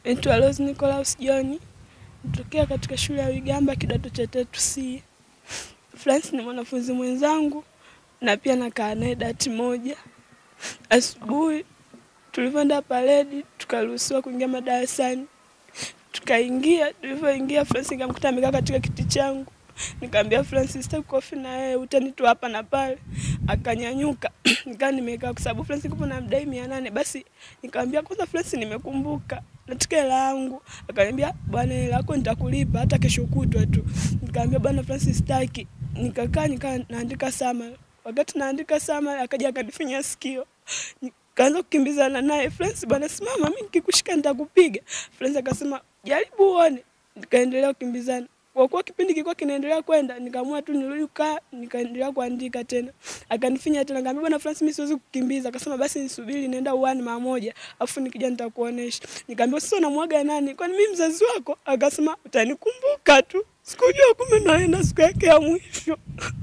Naitwa Rose Nicolaus John, natokea katika shule ya Wigamba kidato cha tatu C. Francis ni mwanafunzi mwenzangu na pia nakaa naye dati moja. Asubuhi tulivyoenda paredi, tukaruhusiwa kuingia madarasani, tukaingia. Tulivyoingia, Francis nikamkuta amekaa katika kiti changu, nikamwambia Francis, sitaki kofi na wewe, utani tu hapa na pale. Akanyanyuka nikaa nimekaa, kwa sababu Francis kupo na mdai mia nane. Basi nikamwambia kwanza, Francis, nimekumbuka nataka hela yangu. Akaniambia bwana, hela yako nitakulipa hata kesho kutwa tu. Nikamwambia bwana Francis, sitaki. Nikakaa nikaa naandika sama. Wakati naandika sama, akaja akanifinya sikio, nikaanza kukimbizana naye. Francis, bwana simama, mimi nikikushika nitakupiga. Francis akasema jaribu uone. Nikaendelea kukimbizana kwa kuwa kipindi kilikuwa kinaendelea kwenda, nikaamua tu nirudi kukaa, nikaendelea kuandika tena. Akanifinya tena, nikamwambia bwana Francis, mimi siwezi kukimbiza. Akasema basi nisubiri, naenda uani mara moja, afu nikija nitakuonesha. Nikamwambia sasa unamwaga nani? Kwani mimi mzazi wako? Akasema utanikumbuka tu. Sikujua kumbe naenda siku yake ya mwisho,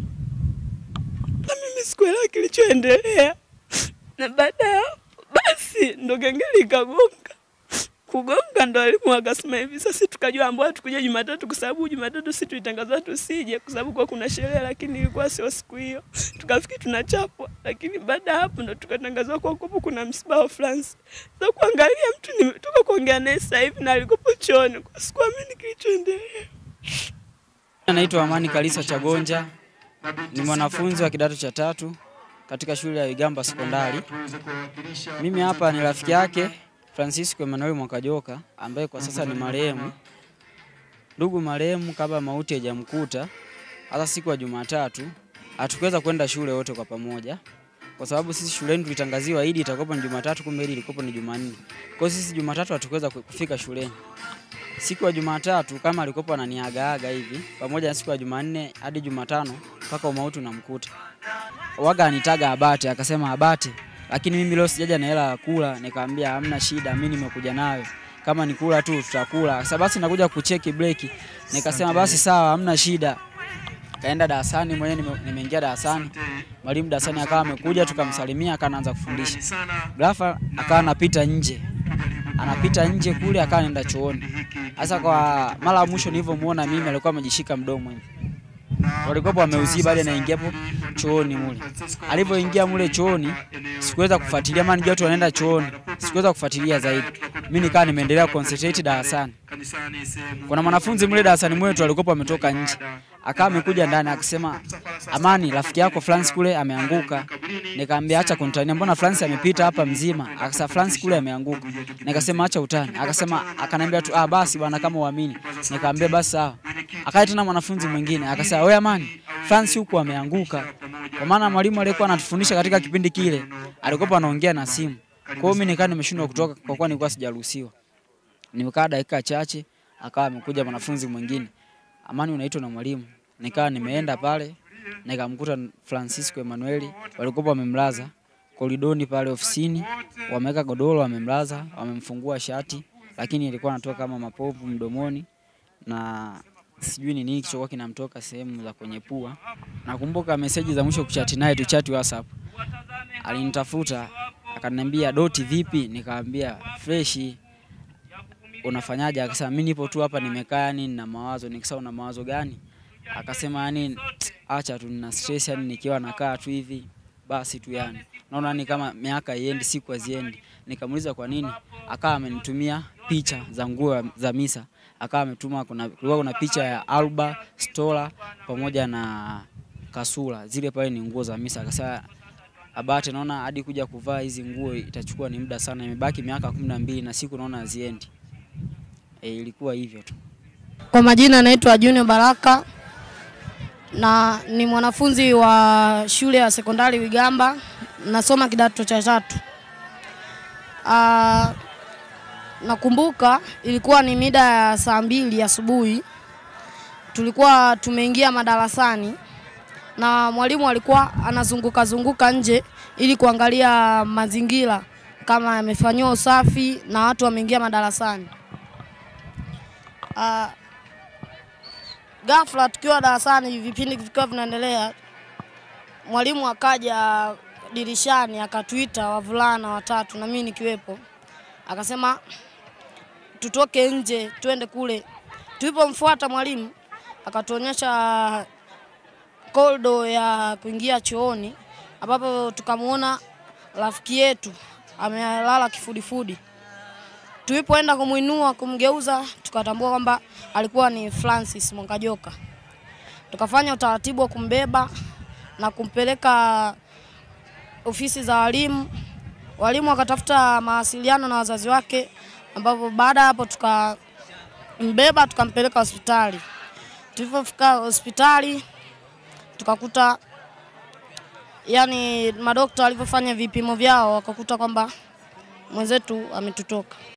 na mimi sikuelewa kilichoendelea, na baada ya basi ndo kengele ikagonga kugonga ndo alimu akasema hivi sasa, tukajua ambao tukuja Jumatatu kwa sababu Jumatatu sisi tulitangazwa tusije kwa sababu kwa kuna sherehe, lakini ilikuwa sio siku hiyo. Tukafikiri tunachapwa, lakini baada ya hapo ndo tukatangazwa kwa kupo kuna msiba wa France. Sasa kuangalia mtu nimetoka kuongea naye sasa hivi na alikopo chooni, kwa sikuamini kilichoendelea. Naitwa Amani Kalisa Chagonja, ni mwanafunzi wa kidato cha tatu katika shule ya Wigamba Sekondari. Mimi hapa ni rafiki yake Francisco Emmanuel Mwakajoka ambaye kwa sasa ni marehemu. Ndugu marehemu, kabla mauti hajamkuta, hata siku ya Jumatatu hatukuweza kwenda shule wote kwa pamoja, kwa sababu sisi shuleni tulitangaziwa Idi itakuwa ni Jumatatu, kumbe Idi ilikuwa ni Jumanne. Kwa hiyo sisi Jumatatu hatukuweza kufika shuleni. Siku ya Jumatatu kama alikuwa ananiagaaga hivi, pamoja na siku ya Jumanne hadi Jumatano mpaka umauti unamkuta, waga anitaga Abate, akasema Abate lakini mimi leo sijaja na hela ya kula. Nikamwambia hamna shida, mimi nimekuja nayo, kama ni kula tu tutakula. Sasa basi nakuja kucheki break. Nikasema basi sawa, hamna shida. Kaenda darasani mwenyewe, nimeingia darasani, mwalimu darasani akawa amekuja, tukamsalimia, akaanza kufundisha. Ghafla akawa anapita nje, anapita nje kule, akawa anaenda chooni. Sasa kwa mara ya mwisho nilivyomuona mimi, alikuwa amejishika mdomo hivi walikuwa wameuziba hadi anaingia hapo chooni mule. Alivyoingia mule chooni, sikuweza kufuatilia, maana nijua watu wanaenda chooni, sikuweza kufuatilia zaidi. Mimi nikaa nimeendelea concentrate darasani. Kuna mwanafunzi mule darasani mwetu alikuwa ametoka nje, akawa amekuja ndani akasema, Amani, rafiki yako France kule ameanguka. Nikamwambia acha kunitania, mbona France amepita hapa mzima? Akasema France kule ameanguka. Nikasema acha utani. Akasema akaniambia tu ah, basi bwana, kama uamini. Nikamwambia basi sawa. Akaja tena mwanafunzi mwingine akasema, wewe Amani, France huku ameanguka. Kwa maana mwalimu aliyekuwa anatufundisha katika kipindi kile alikuwa anaongea na simu. Kwa hiyo mimi nikaa nimeshindwa kutoka kwa kuwa nilikuwa sijaruhusiwa. Nimekaa dakika chache, akawa amekuja mwanafunzi mwingine. Amani, unaitwa na mwalimu. Nikawa nimeenda pale nikamkuta Francisco Emmanuel, walikuwa wamemlaza koridoni pale ofisini, wameweka godoro, wamemlaza, wamemfungua shati, lakini ilikuwa anatoka kama mapovu mdomoni na sijui ni nini kilichokuwa kinamtoka sehemu za kwenye pua. Nakumbuka meseji za mwisho kuchati naye tuchati WhatsApp, alinitafuta akaniambia, Doti vipi? Nikamwambia freshi, unafanyaje? Akasema mimi nipo tu hapa nimekaa, yani nina mawazo. Nikasema una mawazo gani? Akasema yani acha tu nina stress, yani nikiwa nakaa tu hivi basi tu, yani naona ni kama miaka iendi siku haziendi. Nikamuuliza kwa nini, akawa amenitumia picha za nguo za misa, akawa ametuma, kuna kulikuwa kuna picha ya Alba Stola pamoja na Kasula, zile pale ni nguo za misa. Akasema Abate, naona hadi kuja kuvaa hizi nguo itachukua ni muda sana, imebaki miaka kumi na mbili na siku naona haziendi. E, ilikuwa hivyo tu. Kwa majina naitwa Junior Baraka na ni mwanafunzi wa shule ya sekondari Wigamba, nasoma kidato cha tatu. Uh, nakumbuka ilikuwa ni mida ya saa mbili asubuhi, tulikuwa tumeingia madarasani na mwalimu alikuwa anazunguka zunguka nje ili kuangalia mazingira kama yamefanyiwa usafi na watu wameingia madarasani. Uh, ghafla tukiwa darasani, vipindi vikiwa vinaendelea, mwalimu akaja dirishani akatuita wavulana watatu na mimi nikiwepo, akasema tutoke nje tuende kule. Tulipomfuata mwalimu akatuonyesha koldo ya kuingia chooni, ambapo tukamwona rafiki yetu amelala kifudifudi. Tulipoenda kumwinua kumgeuza, tukatambua kwamba alikuwa ni Francis Mwangajoka. Tukafanya utaratibu wa kumbeba na kumpeleka ofisi za walimu. Walimu wakatafuta mawasiliano na wazazi wake, ambapo baada ya hapo tukambeba tukampeleka hospitali. Tulipofika hospitali tukakuta yani, madokta walivyofanya vipimo vyao wakakuta kwamba mwenzetu ametutoka.